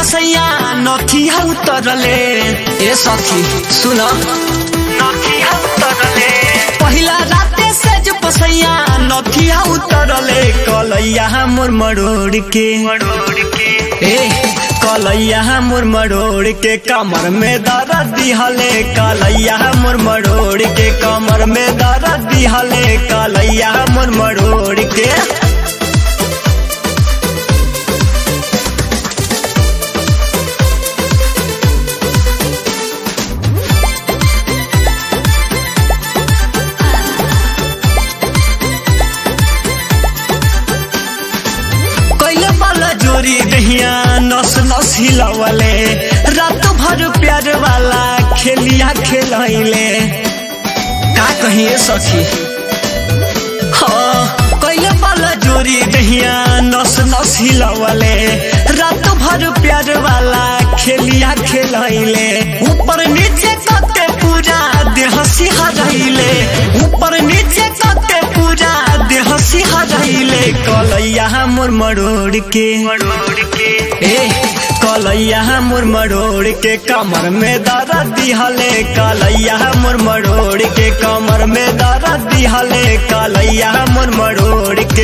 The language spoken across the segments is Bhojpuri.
पसैया नथिया उतरले ए सखी सुन नथिया उतरले पहिला राते से जो पसैया नथिया उतरले कलैया मोर मरोड़ के मरोड़ के ए कलैया मोर मरोड़ के कमर में दर्द दिहले कलैया मोर मरोड़ के कमर में दर्द दिहले कलैया मोर मरोड़ के कैले वाला जोरी दहिया नस नस हिलवले रात भर प्यार वाला खेलिया खेलैले का कहिए सखी हाँ कैले वाला जोरी दहिया नस नस हिलवले रात भर प्यार वाला खेलिया खेलैले ऊपर नीचे कते पूरा देह सिहरैले ऊपर नीचे कते पूरा देह सिहरैले कलैया मोर मरोड़ के मरोड़ के ए कलैया मोर मरोड़ के कमर में दर्द दिहले कलैया मोर मरोड़ के कमर में दर्द दिहले कलैया मोर मरोड़ के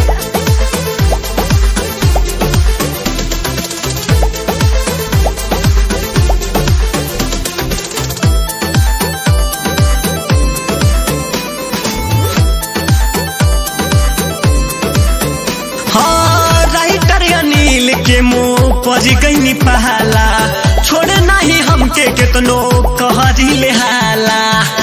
हाँ राइटर अनिल के मुंह पर गई पहला छोड़ नहीं हमके कितनो कहरी ले हाला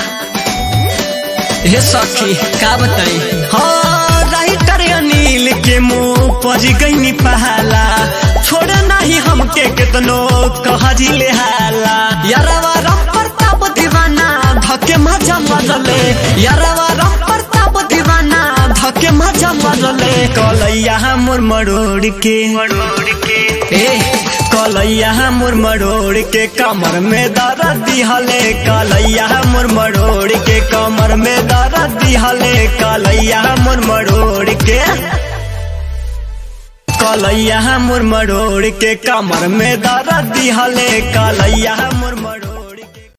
हे सखी का बताई हाँ राइटर अनिल के मुंह पर गई पहला छोड़ नहीं हमके कितनो कहरी ले हाला यारवा राम प्रताप दीवाना धके मजा मरले यारवा राम प्रताप दीवाना धके मजा मरले कलैया मोर मरोड़ के मरोड़ के ए कलैया मोर मरोड़ के कमर में दर्द दिहले कलैया मोर मरोड़ के कमर में दर्द दिहले कलैया मोर मरोड़ के कलैया मोर मरोड़ के कमर में दर्द दिहले कलैया मोर मरोड़